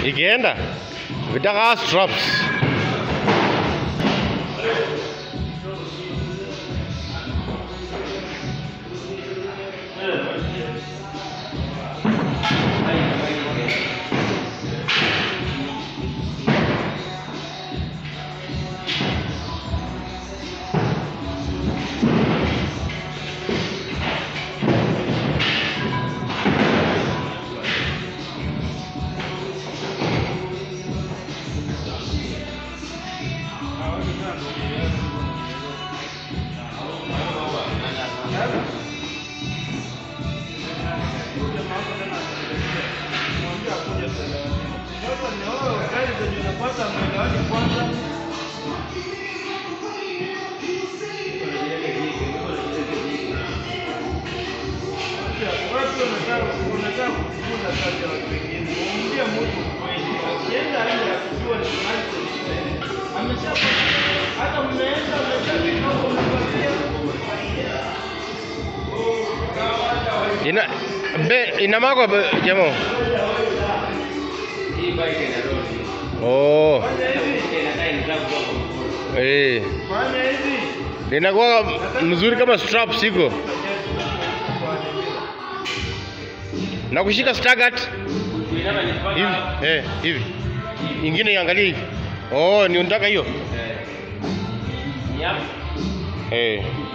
ikienda vitaka straps ina be ina mako be, jamo Hii bike ina rodi. oh Inakaa inataka kutoka kwa mkono. eh linakuwa mzuri kama straps iko na kushika stagat Kuinama ni mpaka hivi hapa. eh hivi ingine iangalie hivi oh ni unataka hiyo Eh. Ni hapa. eh